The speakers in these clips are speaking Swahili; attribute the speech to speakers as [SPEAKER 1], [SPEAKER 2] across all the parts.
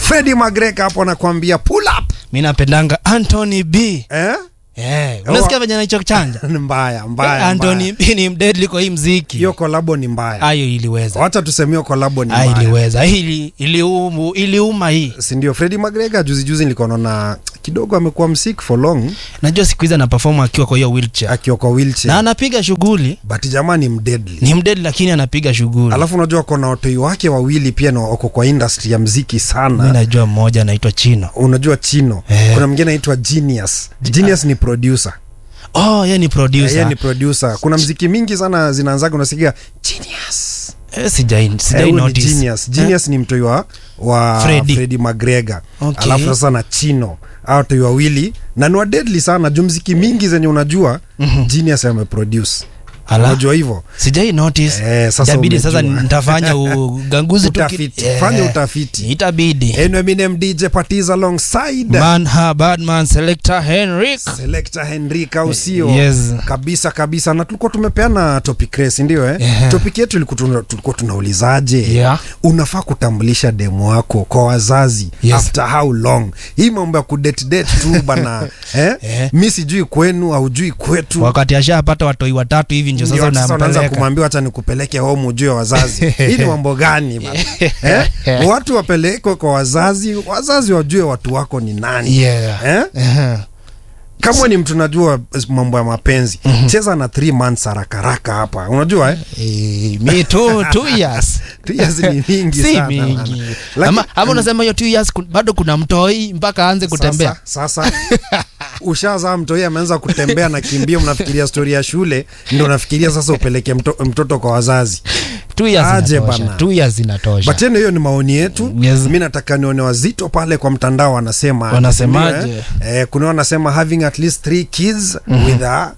[SPEAKER 1] Freddie Magreka hapo anakuambia pull up
[SPEAKER 2] mi napendanga Anthony B
[SPEAKER 1] eh?
[SPEAKER 2] Eh, unasikia venye anaichochanja
[SPEAKER 1] Ni mbaya mbaya
[SPEAKER 2] Anthony
[SPEAKER 1] mbaya.
[SPEAKER 2] B ni mdedli kwa hii mziki
[SPEAKER 1] hiyo kolabo ni mbaya
[SPEAKER 2] ayo iliweza
[SPEAKER 1] wacha tuseme hiyo kolabo ni
[SPEAKER 2] Ah,
[SPEAKER 1] mbaya
[SPEAKER 2] iliweza ili iliumu iliuma hii
[SPEAKER 1] sindio Freddie Magreka juzi juzi nilikuwa naona kidogo amekuwa msik for long
[SPEAKER 2] najua siku hizi anapefoma akiwa kwa hiyo wheelchair
[SPEAKER 1] akiwa kwa wheelchair
[SPEAKER 2] na anapiga shughuli
[SPEAKER 1] but jamaa ni mdeadly
[SPEAKER 2] ni mdedli lakini anapiga shughuli
[SPEAKER 1] alafu unajua kona watoi wake wawili pia na wako kwa industry ya mziki
[SPEAKER 2] mi
[SPEAKER 1] sana
[SPEAKER 2] najua mmoja anaitwa chino
[SPEAKER 1] unajua chino
[SPEAKER 2] Eh.
[SPEAKER 1] kuna mwingine anaitwa genius genius ni producer
[SPEAKER 2] oh ye ni producer
[SPEAKER 1] yeye ni producer kuna mziki mingi sana zinaanzaga unasikia genius
[SPEAKER 2] eh, sijai
[SPEAKER 1] Eh,
[SPEAKER 2] sijai
[SPEAKER 1] huyu ni
[SPEAKER 2] notice
[SPEAKER 1] genius genius ni mtoi wa, wa
[SPEAKER 2] Freddie.
[SPEAKER 1] Freddie McGregor
[SPEAKER 2] Okay.
[SPEAKER 1] alafu sasa na chino au watoi wawili na ni wa deadly sana juu mziki mingi zenye unajua genius ameproduce
[SPEAKER 2] Ala.
[SPEAKER 1] unajua hivyo
[SPEAKER 2] sijai notice
[SPEAKER 1] Eh, sasa
[SPEAKER 2] itabidi sasa
[SPEAKER 1] umejua.
[SPEAKER 2] nitafanya uganguzi tu ki-
[SPEAKER 1] Utafiti.
[SPEAKER 2] Eh,
[SPEAKER 1] Fanya utafiti.
[SPEAKER 2] itabidi
[SPEAKER 1] Eno Eminem DJ Patiz alongside
[SPEAKER 2] man ha badman selector henrik
[SPEAKER 1] Selector Henrik au sio?
[SPEAKER 2] Yes.
[SPEAKER 1] Kabisa kabisa na tulikuwa tumepeana topic race ndio eh?
[SPEAKER 2] Yeah.
[SPEAKER 1] Topic yetu ilikuwa tuna- tulikuwa tunaulizaje?
[SPEAKER 2] Yeah.
[SPEAKER 1] Unafaa kutambulisha demu wako kwa wazazi
[SPEAKER 2] Yes.
[SPEAKER 1] after how long? Hii mambo ya kudate date tu bana eh?
[SPEAKER 2] Eh.
[SPEAKER 1] Mi sijui kwenu haujui kwetu.
[SPEAKER 2] wakati ashapata watoi watatu hivi ndio
[SPEAKER 1] Ndio
[SPEAKER 2] sasa
[SPEAKER 1] sasa unaanza
[SPEAKER 2] unampeleka
[SPEAKER 1] kumwambia acha nikupeleke home ujue wazazi. Hii ni mambo gani bana? eh? Watu wapelekwe kwa wazazi, wazazi wajue watu wako ni nani.
[SPEAKER 2] yeah.
[SPEAKER 1] Eh?
[SPEAKER 2] Eh.
[SPEAKER 1] kama ni mtu najua mambo ya mapenzi cheza na 3 months haraka haraka hapa unajua eh?
[SPEAKER 2] Eh, mi two, two years
[SPEAKER 1] Two years ni mingi
[SPEAKER 2] si
[SPEAKER 1] sana
[SPEAKER 2] mingi
[SPEAKER 1] bana. Laki-
[SPEAKER 2] ama, ama unasema hiyo two years ku- bado kuna mtoi mpaka aanze kutembea
[SPEAKER 1] sasa, sasa ushazaa mtoi ameanza kutembea na kimbia mnafikiria stori ya shule ndo nafikiria sasa upeleke mto, mtoto kwa wazazi
[SPEAKER 2] two years
[SPEAKER 1] Aje
[SPEAKER 2] inatosha
[SPEAKER 1] bana.
[SPEAKER 2] two years inatosha
[SPEAKER 1] but tena hiyo ni maoni yetu
[SPEAKER 2] Yes.
[SPEAKER 1] mi nataka nione wazito pale kwa mtandao wanasema
[SPEAKER 2] Wanasemaje?
[SPEAKER 1] eh? eh, kuna wanasema having at least three kids with a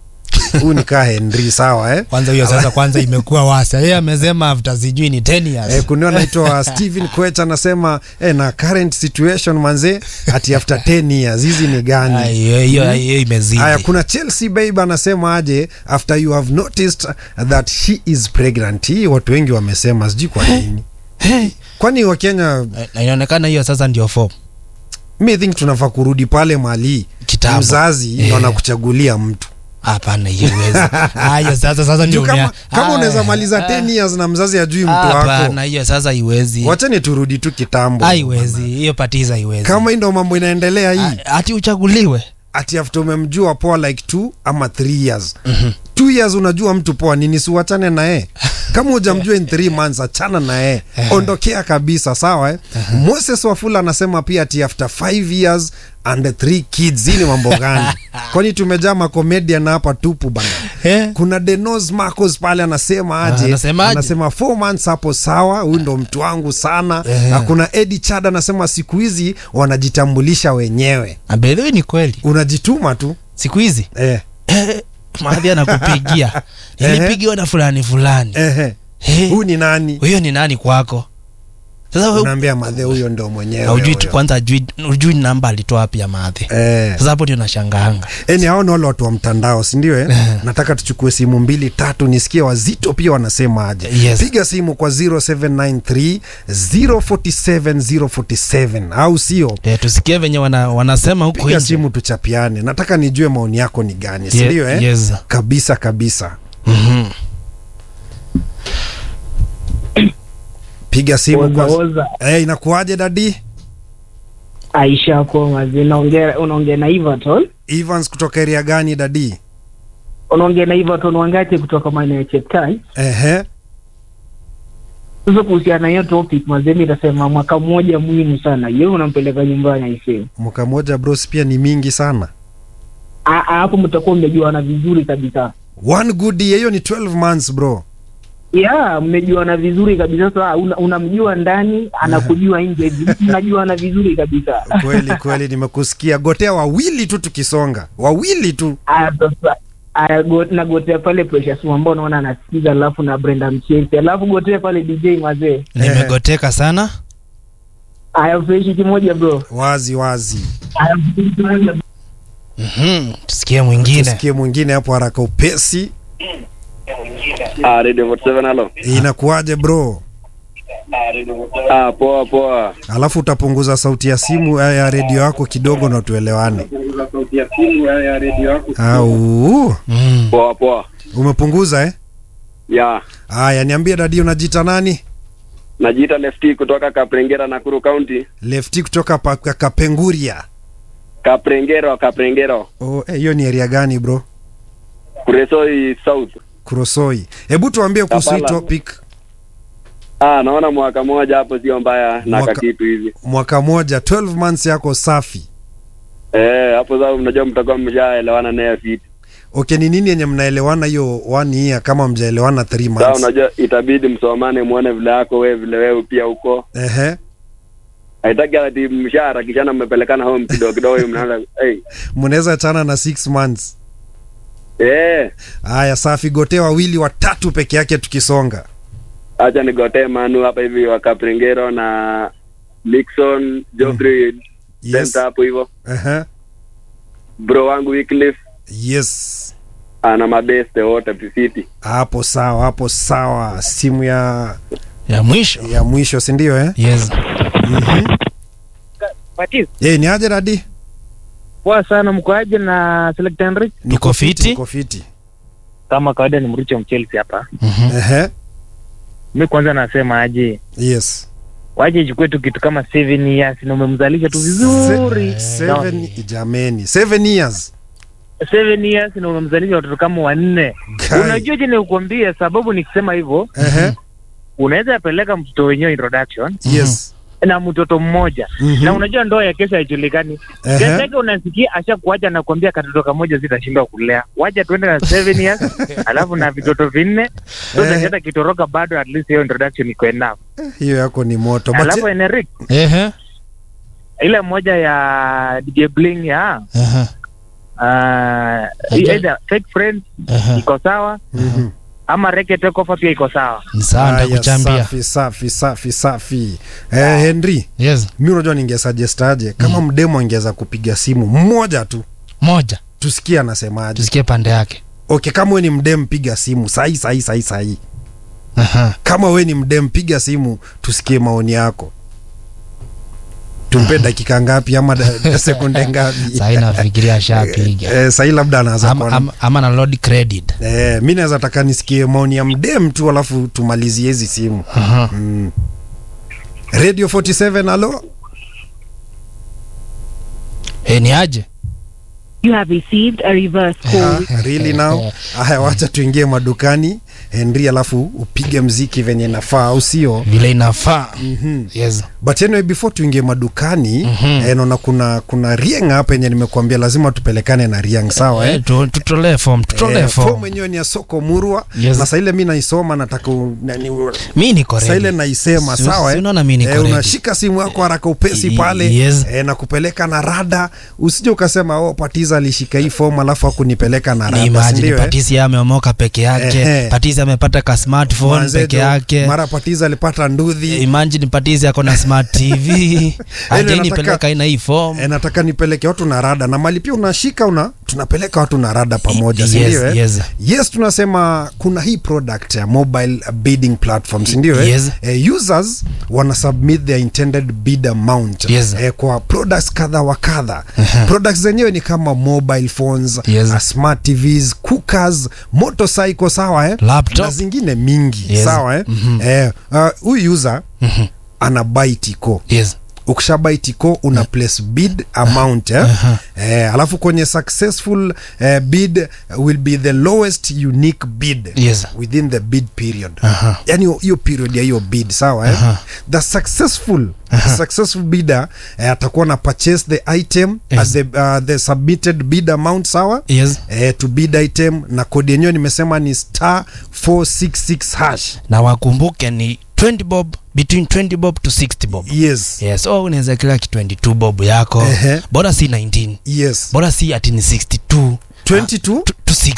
[SPEAKER 1] huu ni kaa henry sawa eh?
[SPEAKER 2] kwanza hiyo sasa kwanza imekuwa wasa yeye amesema after sijui ni 10 years
[SPEAKER 1] Eh, kuna anaitwa Steven Kwech anasema eh, na current situation manze ati after 10 years hizi ni
[SPEAKER 2] Ah,
[SPEAKER 1] gani?
[SPEAKER 2] hiyo hiyo hiyo imezidi
[SPEAKER 1] Haya, kuna Chelsea babe anasema aje after you have noticed that she is pregnant. Hii watu wengi wamesema, sijui kwa nini.
[SPEAKER 2] Hey.
[SPEAKER 1] Kwani Wakenya,
[SPEAKER 2] Na inaonekana hiyo sasa ndio form
[SPEAKER 1] mi think tunafaa kurudi pale mali
[SPEAKER 2] Kitambo.
[SPEAKER 1] mzazi
[SPEAKER 2] Eh.
[SPEAKER 1] ndo anakuchagulia mtu
[SPEAKER 2] hapana hiyo iwezi hayo sasa sasa ndio
[SPEAKER 1] juu kama,
[SPEAKER 2] unia-
[SPEAKER 1] kama
[SPEAKER 2] Ah,
[SPEAKER 1] unaweza maliza
[SPEAKER 2] ah,
[SPEAKER 1] 10 years na mzazi ajui mtu wako,
[SPEAKER 2] hapana hiyo sasa iwezi
[SPEAKER 1] wachani turudi tu kitambo.
[SPEAKER 2] haiwezi hiyo patiza iwezi
[SPEAKER 1] Kama hii ndo mambo inaendelea hii
[SPEAKER 2] ati uchaguliwe
[SPEAKER 1] ati after umemjua poa like two ama three years mm-hmm. two years unajua mtu poa nini siuachane naye kama hujamjua in three months achana naye ondokea kabisa sawa eh? moses wafula anasema pia ati after five years and three kids hii ni mambo gani kwani tumejaa makomedian hapa tupu bana
[SPEAKER 2] Eh?
[SPEAKER 1] kuna denos marcos pale anasema aje
[SPEAKER 2] Ah, anasemaje?
[SPEAKER 1] anasema four months hapo sawa huyu ndo mtu wangu sana
[SPEAKER 2] Eh.
[SPEAKER 1] na kuna edi chad anasema siku hizi wanajitambulisha wenyewe
[SPEAKER 2] abedhiwi ni kweli
[SPEAKER 1] unajituma tu
[SPEAKER 2] siku hizi
[SPEAKER 1] eh.
[SPEAKER 2] eh, maadhi anakupigia nilipigiwa na fulani fulani
[SPEAKER 1] Ehe.
[SPEAKER 2] Eh,
[SPEAKER 1] Huyu ni nani?
[SPEAKER 2] huyo ni nani kwako sasa wewe
[SPEAKER 1] Unaambia madhe huyo ndo mwenyewe.
[SPEAKER 2] haujui tu
[SPEAKER 1] huyo.
[SPEAKER 2] kwanza ajui ujui namba alitoa wapi ya maadhi
[SPEAKER 1] Eh.
[SPEAKER 2] sasa hapo ndio nashangaanga
[SPEAKER 1] Eni hao ni wale watu wa mtandao, si ndio eh? Nataka tuchukue simu mbili tatu nisikie wazito pia wanasema aje.
[SPEAKER 2] Yes.
[SPEAKER 1] Piga simu kwa 0793 047 047 au sio?
[SPEAKER 2] eh, tusikie venye wana, wanasema huko
[SPEAKER 1] Piga
[SPEAKER 2] nje.
[SPEAKER 1] simu tuchapiane. Nataka nijue maoni yako ni gani, si
[SPEAKER 2] Ye-
[SPEAKER 1] ndio eh?
[SPEAKER 2] yes.
[SPEAKER 1] Kabisa kabisa.
[SPEAKER 2] Mhm.
[SPEAKER 1] Piga simu
[SPEAKER 3] Oza,
[SPEAKER 1] kwa
[SPEAKER 3] oza.
[SPEAKER 1] Eh, inakuaje dadi?
[SPEAKER 3] Aisha Komazi, unaongea unaongea na Everton,
[SPEAKER 1] Evans kutoka area gani dadi?
[SPEAKER 3] unaongea na Everton Wangati kutoka maeneo ya Cheptai.
[SPEAKER 1] Ehe.
[SPEAKER 3] Sasa kuhusiana na hiyo topic mazee, mi nitasema mwaka mmoja muhimu sana, yeye unampeleka nyumbani aisee.
[SPEAKER 1] Mwaka moja bros pia ni mingi sana.
[SPEAKER 3] Ah, ah, hapo mtakuwa mmejuana vizuri kabisa.
[SPEAKER 1] One good year hiyo ni 12 months bro.
[SPEAKER 3] Yeah, mmejuana vizuri kabisa. Sasa una- unamjua ndani, anakujua nje, mnajuana vizuri kabisa.
[SPEAKER 1] kweli kweli nimekusikia gotea wawili tu tukisonga wawili tu
[SPEAKER 3] Aya, sasa aya, go- nagotea pale Precious ambao unaona anasikiza, alafu na Brenda Mchezi, alafu gotea pale DJ mazee.
[SPEAKER 2] nimegoteka sana
[SPEAKER 3] Aya, freshi kimoja bro.
[SPEAKER 1] wazi wazi
[SPEAKER 3] Aya, freshi kimoja
[SPEAKER 2] Mhm. tusikie mwingine
[SPEAKER 1] tusikie mwingine hapo haraka upesi
[SPEAKER 4] Ah, Radio 47 halo.
[SPEAKER 1] inakuwaje bro
[SPEAKER 4] Ah, poa poa.
[SPEAKER 1] alafu utapunguza sauti ya simu eh, ya redio yako kidogo na tuelewane au
[SPEAKER 2] Mm.
[SPEAKER 4] Poa poa.
[SPEAKER 1] umepunguza eh?
[SPEAKER 4] Ya,
[SPEAKER 1] Aya, niambie dadi, unajita nani?
[SPEAKER 4] najiita Lefty kutoka Kaprengera Nakuru County.
[SPEAKER 1] Lefti kutoka pa, ka- Kapenguria.
[SPEAKER 4] Kaprengero, Kaprengero.
[SPEAKER 1] Oh, eh, hiyo ni area gani bro?
[SPEAKER 4] Kuresoi South.
[SPEAKER 1] Kurosoi. Hebu tuambie kuhusu hii
[SPEAKER 4] Kampala.
[SPEAKER 1] topic.
[SPEAKER 4] Ah, naona mwaka mmoja hapo sio mbaya na
[SPEAKER 1] Mwaka-
[SPEAKER 4] kakitu hivi.
[SPEAKER 1] Mwaka moja 12 months yako safi.
[SPEAKER 4] Eh, hapo sasa mnajua mtakuwa mshaelewana naye fiti.
[SPEAKER 1] Okay, ni nini yenye mnaelewana hiyo one year kama mjaelewana 3
[SPEAKER 4] Sasa
[SPEAKER 1] months?
[SPEAKER 4] unajua itabidi msomane muone vile yako wewe vile wewe pia huko.
[SPEAKER 1] Ehe.
[SPEAKER 4] Haitaki ati mshaharakishana mmepelekana home kidogo kidogo mnaanza hey.
[SPEAKER 1] Mnaweza chana na 6 months.
[SPEAKER 4] Eh,
[SPEAKER 1] Aya, safi. Gote wawili watatu peke yake tukisonga.
[SPEAKER 4] acha nigotee Manu hapa hivi wa Kaprengero na Nixon Geoffrey
[SPEAKER 1] Yes.
[SPEAKER 4] Center hapo hivyo.
[SPEAKER 1] Ehe.
[SPEAKER 4] Bro wangu Wycliffe
[SPEAKER 1] Yes.
[SPEAKER 4] ana mabeste wote City.
[SPEAKER 1] Hapo sawa, hapo sawa. Simu ya
[SPEAKER 2] ya mwisho
[SPEAKER 1] ya mwisho, si ndio eh?
[SPEAKER 2] yes
[SPEAKER 1] Mhm.
[SPEAKER 3] Patis,
[SPEAKER 1] Eh, ni aje dadi?
[SPEAKER 3] poa sana mkoaje na Select Henry?
[SPEAKER 2] Tuko fiti.
[SPEAKER 1] Tuko fiti.
[SPEAKER 3] Kama kawaida ni Mricho Mchelsea hapa.
[SPEAKER 2] Mhm.
[SPEAKER 1] Ehe.
[SPEAKER 3] Mi kwanza nasema aje,
[SPEAKER 1] Yes.
[SPEAKER 3] waje ichukue tu kitu kama 7 years na umemzalisha tu vizuri.
[SPEAKER 1] Se- seven, jameni. Seven years.
[SPEAKER 3] 7 years na umemzalisha watoto kama wanne.
[SPEAKER 1] Guy.
[SPEAKER 3] Unajua je, nikuambie sababu nikisema hivyo,
[SPEAKER 1] Ehe.
[SPEAKER 3] unaweza peleka mtoto wenyewe introduction
[SPEAKER 1] Yes.
[SPEAKER 3] na mtoto mmoja
[SPEAKER 1] Mhm.
[SPEAKER 3] na unajua ndoa ya kesho haijulikani.
[SPEAKER 1] Ehe.
[SPEAKER 3] Kesho yake unasikia ashakuacha na kuambia katoto kamoja zitashindwa kulea, wacha tuende na 7 years alafu na vitoto vinne so
[SPEAKER 1] Ehe.
[SPEAKER 3] hata kitoroka bado at least hiyo introduction iko enough.
[SPEAKER 1] Hiyo yako ni moto. But-
[SPEAKER 3] Alafu Eneric,
[SPEAKER 2] Ehe.
[SPEAKER 3] ile moja ya DJ Bling ya
[SPEAKER 2] Ehe.
[SPEAKER 3] uh,
[SPEAKER 2] Aja-
[SPEAKER 3] either fake friends
[SPEAKER 2] Ehe.
[SPEAKER 3] iko sawa
[SPEAKER 1] Mhm.
[SPEAKER 3] ama reke take over pia iko sawa.
[SPEAKER 2] Ni sawa
[SPEAKER 1] Haya,
[SPEAKER 2] nitakuchambia
[SPEAKER 1] safi safi safi safi. Eh, Henry,
[SPEAKER 2] yes
[SPEAKER 1] mi unajua ningesuggest aje kama mdemo angeweza kupiga simu mmoja tu
[SPEAKER 2] moja
[SPEAKER 1] tusikie anasemaje.
[SPEAKER 2] tusikie pande yake
[SPEAKER 1] Okay, kama we ni mdem piga simu sahi sahi sahi sahi.
[SPEAKER 2] Aha.
[SPEAKER 1] Kama we ni mdem piga simu tusikie maoni yako. Tumpe dakika ngapi ama da- sekunde ngapi?
[SPEAKER 2] sahii nafikiria ashapiga
[SPEAKER 1] Eh, sahi labda anaanza
[SPEAKER 2] ama,
[SPEAKER 1] kuona
[SPEAKER 2] ama, ama na load credit
[SPEAKER 1] Eh, mi naweza taka nisikie maoni ya mdem tu alafu tumalizie hizi simu.
[SPEAKER 2] Aha.
[SPEAKER 1] Mm. Radio 47 alo?
[SPEAKER 2] Eh, ni aje
[SPEAKER 5] You have received a reverse call.
[SPEAKER 1] Ah, really now? Haya, wacha tuingie madukani Henry, alafu upige mziki venye nafaa, au sio?
[SPEAKER 2] vile inafaa
[SPEAKER 1] Mhm.
[SPEAKER 2] yes
[SPEAKER 1] But anyway, before tuingie madukani
[SPEAKER 2] Mhm.
[SPEAKER 1] eh, naona kuna kuna rieng hapa yenye nimekuambia lazima tupelekane na rieng, sawa eh?
[SPEAKER 2] Eh, tu- tutolee form tutolee
[SPEAKER 1] Eh,
[SPEAKER 2] form
[SPEAKER 1] form yenyewe ni ya soko murwa
[SPEAKER 2] Yes.
[SPEAKER 1] na saa ile mi naisoma nataka u- nani-
[SPEAKER 2] mi niko
[SPEAKER 1] saa ile
[SPEAKER 2] ready.
[SPEAKER 1] naisema
[SPEAKER 2] Si-
[SPEAKER 1] sawa
[SPEAKER 2] si
[SPEAKER 1] eh?
[SPEAKER 2] unaona mi niko
[SPEAKER 1] eh,
[SPEAKER 2] ready.
[SPEAKER 1] unashika simu yako haraka upesi
[SPEAKER 2] Y-
[SPEAKER 1] pale
[SPEAKER 2] yes.
[SPEAKER 1] eh, na kupeleka na rada usije ukasema oh, patiza alishika hii fomu alafu akunipeleka na
[SPEAKER 2] ni
[SPEAKER 1] rada
[SPEAKER 2] imagine
[SPEAKER 1] sindio eh?
[SPEAKER 2] patisi ameomoka peke yake
[SPEAKER 1] Ehe.
[SPEAKER 2] patisi amepata ka smartphone
[SPEAKER 1] Manze
[SPEAKER 2] peke
[SPEAKER 1] jo,
[SPEAKER 2] yake
[SPEAKER 1] mara patiza alipata ndudhi
[SPEAKER 2] imagine patisi ako na smart tv
[SPEAKER 1] nataka-
[SPEAKER 2] ajainipeleka ina hii form
[SPEAKER 1] E, nataka nipeleke watu na rada na mali pia unashika una tunapeleka watu na rada pamoja
[SPEAKER 2] Yes,
[SPEAKER 1] sindio eh?
[SPEAKER 2] yes.
[SPEAKER 1] yes tunasema kuna hii product ya mobile bidding platform sindio eh?
[SPEAKER 2] Yes.
[SPEAKER 1] eh, users wana submit their intended bid amount
[SPEAKER 2] Yes.
[SPEAKER 1] eh, kwa products kadha wa kadha products zenyewe ni kama mobile phones
[SPEAKER 2] Yes.
[SPEAKER 1] uh, smart tvs cookers motorcycle sawa eh?
[SPEAKER 2] Laptop.
[SPEAKER 1] na zingine mingi
[SPEAKER 2] Yes.
[SPEAKER 1] sawa eh?
[SPEAKER 2] Mhm.
[SPEAKER 1] eh, uh, huyu user
[SPEAKER 2] Mhm.
[SPEAKER 1] ana buy tiko
[SPEAKER 2] yes
[SPEAKER 1] ukishabai tiko una place bid amount eh?
[SPEAKER 2] Aha.
[SPEAKER 1] eh, alafu kwenye successful eh, bid will be the lowest unique bid
[SPEAKER 2] Yes.
[SPEAKER 1] within the bid period
[SPEAKER 2] Aha.
[SPEAKER 1] yani hiyo- hiyo period ya hiyo bid sawa eh?
[SPEAKER 2] Aha.
[SPEAKER 1] the successful successful bidder eh, atakuwa na purchase the item
[SPEAKER 2] Yes.
[SPEAKER 1] at the, uh, the submitted bid amount sawa
[SPEAKER 2] yes
[SPEAKER 1] eh, to bid item na kodi yenyewe nimesema ni star 466 hash
[SPEAKER 2] na wakumbuke ni 20 bob between 20 bob to 60 bob
[SPEAKER 1] yes
[SPEAKER 2] yes oh, unaweza kila ki 22 bob yako
[SPEAKER 1] Ehe.
[SPEAKER 2] bora si 19
[SPEAKER 1] yes
[SPEAKER 2] bora si ati ni 62
[SPEAKER 1] 22
[SPEAKER 2] to, to 60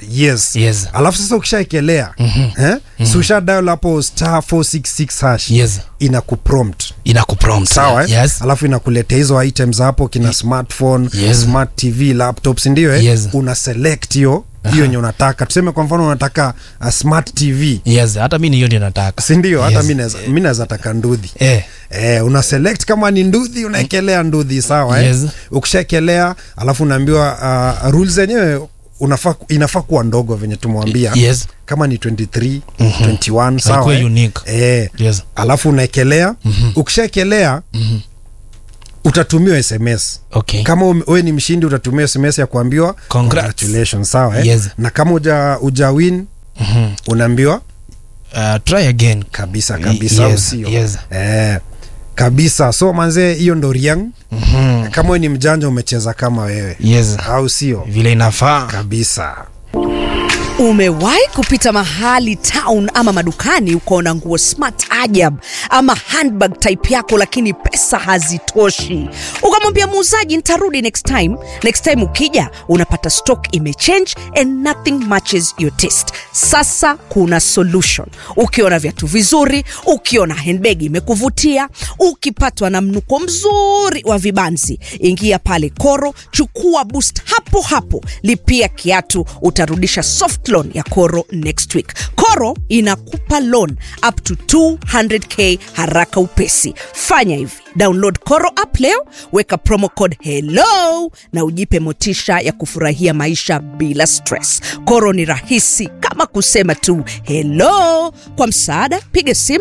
[SPEAKER 1] yes
[SPEAKER 2] Yes.
[SPEAKER 1] alafu sasa ukishaekelea eh? si usha dial hapo star 466 hash
[SPEAKER 2] Yes.
[SPEAKER 1] ina kuprompt
[SPEAKER 2] inakuprompt
[SPEAKER 1] sawa eh?
[SPEAKER 2] yes.
[SPEAKER 1] alafu inakuletea hizo items hapo kina smartphone
[SPEAKER 2] Yes.
[SPEAKER 1] smart tv laptops ndio eh?
[SPEAKER 2] Yes.
[SPEAKER 1] una select hiyo hiyo yenye unataka tuseme kwa mfano unataka a smart tv
[SPEAKER 2] yes hata mi ni hiyo ndio nataka
[SPEAKER 1] sindio hata
[SPEAKER 2] Yes.
[SPEAKER 1] mi naweza- mi naweza taka ndudhi
[SPEAKER 2] eh.
[SPEAKER 1] Eh, una select kama ni ndudhi unaekelea ndudhi sawa eh?
[SPEAKER 2] Yes.
[SPEAKER 1] ukishaekelea alafu unaambiwa uh, rules zenyewe unafaa inafaa kuwa ndogo venye tumwambia
[SPEAKER 2] yes
[SPEAKER 1] kama ni 23 21 sawa
[SPEAKER 2] Haikuwe
[SPEAKER 1] eh?
[SPEAKER 2] unique.
[SPEAKER 1] eh,
[SPEAKER 2] yes
[SPEAKER 1] alafu unaekelea ukishaekelea utatumiwa sms
[SPEAKER 2] okay
[SPEAKER 1] kama ume- wewe ni mshindi utatumiwa sms ya kuambiwa
[SPEAKER 2] Congrats.
[SPEAKER 1] congratulations sawa eh?
[SPEAKER 2] Yes.
[SPEAKER 1] na kama uja, uja win
[SPEAKER 2] Mhm.
[SPEAKER 1] unaambiwa
[SPEAKER 2] uh, try again
[SPEAKER 1] kabisa kabisa
[SPEAKER 2] Yes,
[SPEAKER 1] au sio
[SPEAKER 2] yes.
[SPEAKER 1] eh, kabisa so manzee hiyo ndo riang
[SPEAKER 2] Mhm.
[SPEAKER 1] kama wewe ni mjanja umecheza kama wewe
[SPEAKER 2] yes
[SPEAKER 1] au sio
[SPEAKER 2] vile inafaa
[SPEAKER 1] kabisa
[SPEAKER 6] Umewahi kupita mahali town ama madukani ukaona nguo smart ajab ama handbag type yako, lakini pesa hazitoshi, ukamwambia muuzaji nitarudi next time. Next time ukija unapata stock imechange and nothing matches your taste. Sasa kuna solution. Ukiona viatu vizuri, ukiona handbag imekuvutia, ukipatwa na mnuko mzuri wa vibanzi, ingia pale Koro, chukua boost hapo hapo, lipia kiatu, utarudisha soft loan ya Koro next week. Koro inakupa loan up to 200k haraka upesi. Fanya hivi, download Koro app leo, weka promo code hello na ujipe motisha ya kufurahia maisha bila stress. Koro ni rahisi kama kusema tu hello. Kwa msaada, piga simu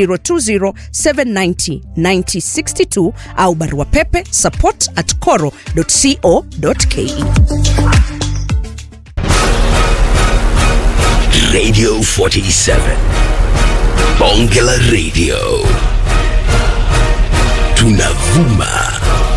[SPEAKER 6] 020790962 au barua pepe support at coro.co.ke.
[SPEAKER 7] Radio 47. Bonge la Radio. Tunavuma